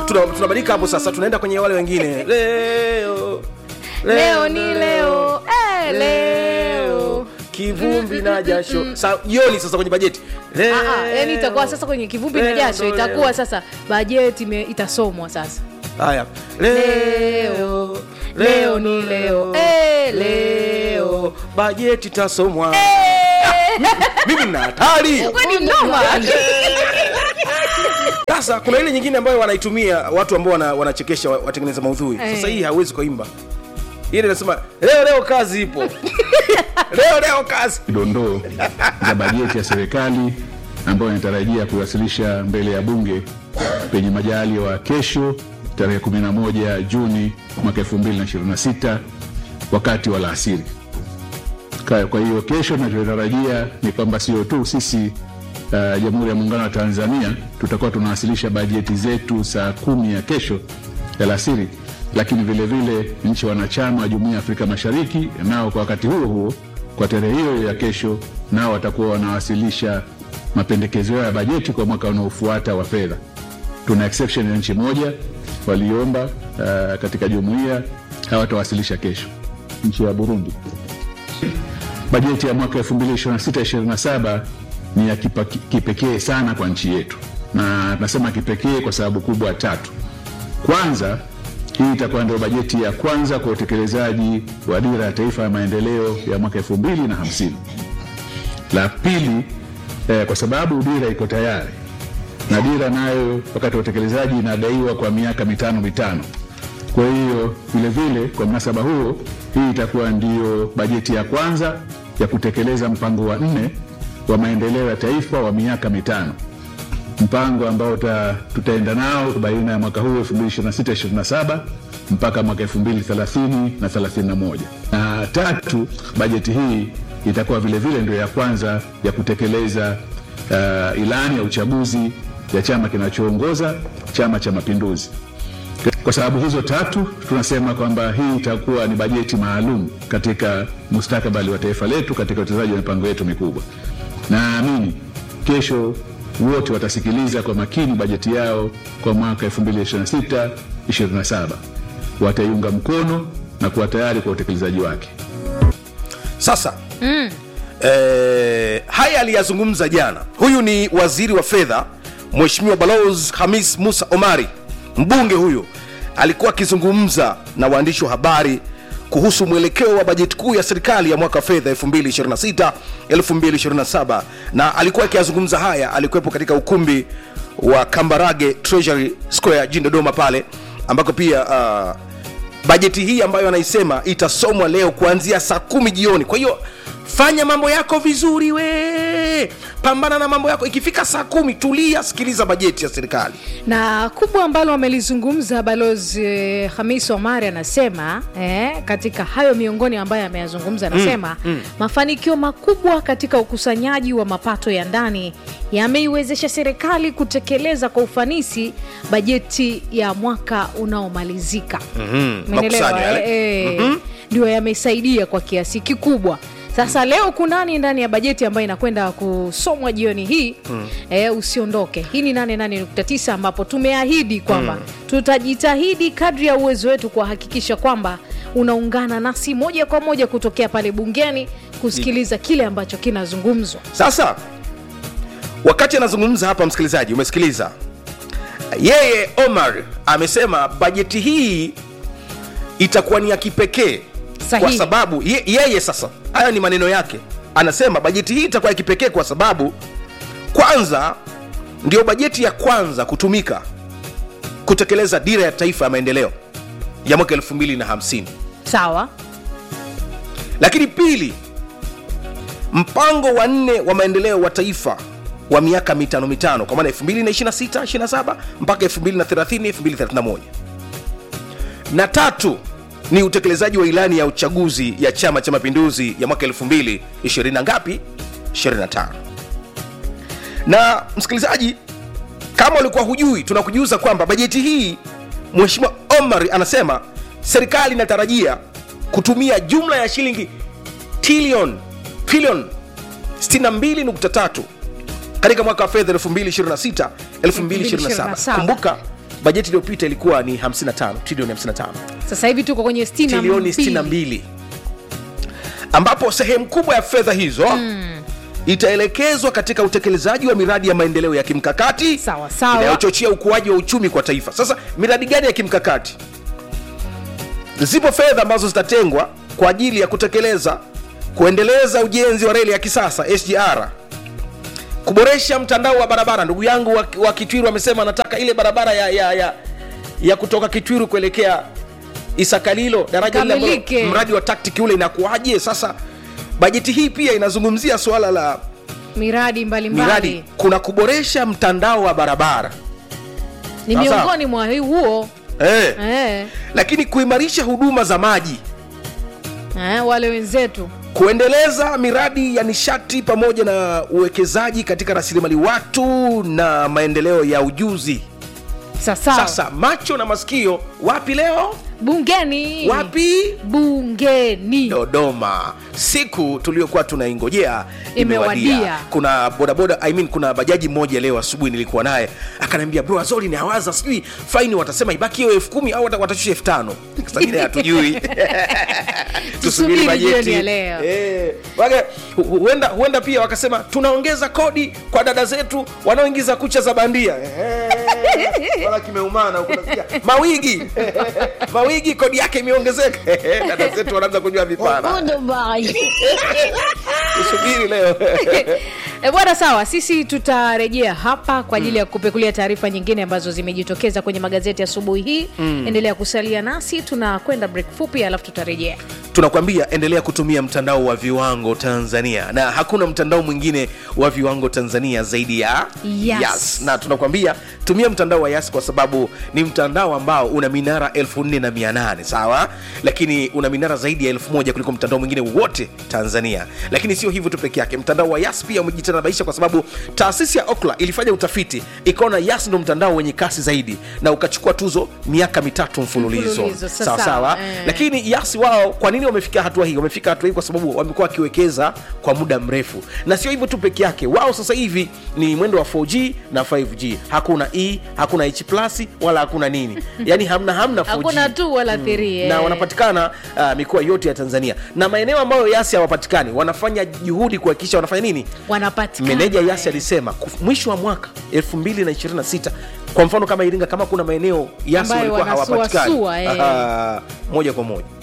tuna- tunabadilika hapo sasa tunaenda kwenye wale wengine leo leo ni leo eh, leo kivumbi na jasho sa jioni sasa kwenye bajeti Ah, ah, yani itakuwa sasa kwenye kivumbi na Leo jasho ndo itakuwa leo. sasa bajeti ime- itasomwa sasa haya Leo, leo ni leo, eh, leo. bajeti tasomwa mimi nina hatari kwani mnoma sasa kuna ile nyingine ambayo wanaitumia watu ambao wana, wanachekesha wa- watengeneza maudhui sasa Eh. hii hawezi kuimba ile inasema leo leo kazi ipo leo leo kazi dondoo za bajeti ya serikali ambayo inatarajia kuwasilisha mbele ya bunge penye majaliwa kesho tarehe 11 Juni mwaka 2026 wakati wa alasiri. Ka- Kwa hiyo kesho tunachotarajia ni kwamba sio tu sisi uh, Jamhuri ya Muungano wa Tanzania tutakuwa tunawasilisha bajeti zetu saa kumi ya kesho alasiri, lakini vile vile nchi wanachama wa Jumuiya ya Afrika Mashariki nao kwa wakati huo huo kwa tarehe hiyo ya kesho nao watakuwa wanawasilisha mapendekezo yao ya bajeti kwa mwaka unaofuata wa fedha. Tuna exception ya nchi moja waliomba uh, katika jumuiya hawatawasilisha kesho, nchi ya Burundi. Bajeti ya mwaka 2026-2027 ni ya kipa- kipekee sana kwa nchi yetu, na tunasema kipekee kwa sababu kubwa tatu. Kwanza, hii itakuwa ndio bajeti ya kwanza kwa utekelezaji wa dira ya taifa ya maendeleo ya mwaka 2050. La pili, eh, kwa sababu dira iko tayari na dira nayo wakati wa utekelezaji inadaiwa kwa miaka mitano mitano. Kwa hiyo vile vile, kwa mnasaba huo, hii itakuwa ndiyo bajeti ya kwanza ya kutekeleza mpango wa nne wa maendeleo ya taifa wa miaka mitano, mpango ambao ta, tutaenda nao baina ya mwaka huu 2026-2027 mpaka mwaka 2030 na 31. Na tatu, bajeti hii itakuwa vile vile ndio ya kwanza ya kutekeleza uh, ilani ya uchaguzi ya chama kinachoongoza Chama cha Mapinduzi. Kwa sababu hizo tatu, tunasema kwamba hii itakuwa ni bajeti maalum katika mustakabali wa taifa letu katika utekelezaji wa mipango yetu mikubwa. Naamini kesho wote watasikiliza kwa makini bajeti yao kwa mwaka 2026 27 wataiunga mkono na kuwa tayari kwa utekelezaji wake. sasa mm. eh, haya aliyazungumza jana huyu ni waziri wa fedha mheshimiwa baloz hamis musa omari mbunge huyu alikuwa akizungumza na waandishi wa habari kuhusu mwelekeo wa bajeti kuu ya serikali ya mwaka wa fedha 2026 2027 na alikuwa akiyazungumza haya alikuwepo katika ukumbi wa kambarage treasury square jijini dodoma pale ambako pia uh, bajeti hii ambayo anaisema itasomwa leo kuanzia saa kumi jioni kwa hiyo fanya mambo yako vizuri we pambana na mambo yako ikifika saa kumi tulia sikiliza bajeti ya serikali na kubwa ambalo amelizungumza balozi eh, hamis omari anasema eh, katika hayo miongoni ambayo ameyazungumza anasema mm, mm. mafanikio makubwa katika ukusanyaji wa mapato ya ndani yameiwezesha serikali kutekeleza kwa ufanisi bajeti ya mwaka unaomalizika mm-hmm. Makusanyo yale. ndio yamesaidia kwa kiasi kikubwa sasa leo kunani ndani ya bajeti ambayo inakwenda kusomwa jioni hii mm. eh, usiondoke hii ni 88.9 ambapo tumeahidi kwamba mm. tutajitahidi kadri ya uwezo wetu kuhakikisha kwamba unaungana nasi moja kwa moja kutokea pale bungeni kusikiliza kile ambacho kinazungumzwa sasa wakati anazungumza hapa msikilizaji umesikiliza yeye omar amesema bajeti hii itakuwa ni ya kipekee kwa Sahihi. sababu ye, yeye sasa haya ni maneno yake anasema bajeti hii itakuwa ya kipekee kwa sababu kwanza ndio bajeti ya kwanza kutumika kutekeleza dira ya taifa ya maendeleo ya mwaka 250 sawa lakini pili mpango wa nne wa maendeleo wa taifa wa miaka mitano mitano kwa maana 226 27 mpaka 230 231 na tatu ni utekelezaji wa ilani ya uchaguzi ya chama cha mapinduzi ya mwaka 220 na ngapi 25 na msikilizaji kama ulikuwa hujui tunakujuza kwamba bajeti hii mheshimiwa omar anasema serikali inatarajia kutumia jumla ya shilingi trilion trilion 62.3 katika mwaka wa fedha 2026 2027 2027. kumbuka bajeti iliyopita ilikuwa ni 55 trilioni 55 sasa hivi tuko kwenye sitini na trilioni mbili. 62 ambapo sehemu kubwa ya fedha hizo mm. itaelekezwa katika utekelezaji wa miradi ya maendeleo ya kimkakati Sawa, sawa. inayochochea ukuaji wa uchumi kwa taifa sasa miradi gani ya kimkakati zipo fedha ambazo zitatengwa kwa ajili ya kutekeleza kuendeleza ujenzi wa reli ya kisasa sgr kuboresha mtandao wa barabara ndugu yangu wa, wa kitwiru amesema anataka ile barabara ya, ya, ya, ya kutoka kitwiru kuelekea isakalilo daraja lile ambalo Kamilike. mradi wa taktiki ule inakuaje sasa bajeti hii pia inazungumzia suala la miradi mbalimbali miradi kuna kuboresha mtandao wa barabara ni Sawa, sawa. miongoni mwa hii huo eh. eh, lakini kuimarisha huduma za maji eh, wale wenzetu kuendeleza miradi ya nishati pamoja na uwekezaji katika rasilimali watu na maendeleo ya ujuzi sasa sasa macho na masikio wapi leo bungeni wapi bungeni dodoma siku tuliokuwa tunaingojea Imewadia. kuna bodaboda I mean, kuna bajaji moja leo asubuhi nilikuwa naye akaniambia bro azori ni awaza sijui faini watasema ibaki hiyo elfu kumi au wata- watashusha elfu tano sangine hatujui Tusubiri bajeti. jioni ya leo. Eh, wage- hu- hu- huenda, huenda pia wakasema tunaongeza kodi kwa dada zetu wanaoingiza kucha za bandia Eh, wala kimeumana huko nasikia. mawigi mawigi kodi yake imeongezeka dada zetu wanaanza kunywa vipana tusubiri leo E bwana, sawa, sisi tutarejea hapa kwa ajili ya kupekulia taarifa nyingine ambazo zimejitokeza kwenye magazeti asubuhi hii. Endelea kusalia nasi, tunakwenda break fupi, alafu tutarejea. tunakwambia endelea kutumia mtandao wa viwango tanzania na hakuna mtandao mwingine wa viwango tanzania zaidi ya Yas. na tunakwambia tumia mtandao wa yas kwa sababu ni mtandao ambao una minara 4800 sawa lakini una minara zaidi ya 1000 kuliko mtandao mwingine wote tanzania lakini sio hivyo tu peke yake mtandao wa yas pia umejitanabaisha kwa sababu taasisi ya okla ilifanya utafiti ikaona yas ndo mtandao wenye kasi zaidi na ukachukua tuzo miaka mitatu mfululizo Mfululizo, sawa, sawa sawa eh. lakini yasi wao kwa nini wamefikia hatua hii wamefika hatua hii kwa sababu wamekuwa wakiwekeza kwa muda mrefu na sio hivyo tu peke yake wao sasa hivi ni mwendo wa 4g na 5g hakuna e hakuna h plus wala hakuna nini yani hamna hamna 4G. Hakuna tu wala thiri na wanapatikana uh, mikoa yote ya tanzania na maeneo ambayo yasi hawapatikani wanafanya juhudi kuhakikisha wanafanya nini wanapatikana meneja yasi alisema kuf- mwisho wa mwaka 2026 kwa mfano kama iringa kama kuna maeneo yasi Ambayo walikuwa wanasuasua, hawapatikani eh. Aha, moja kwa moja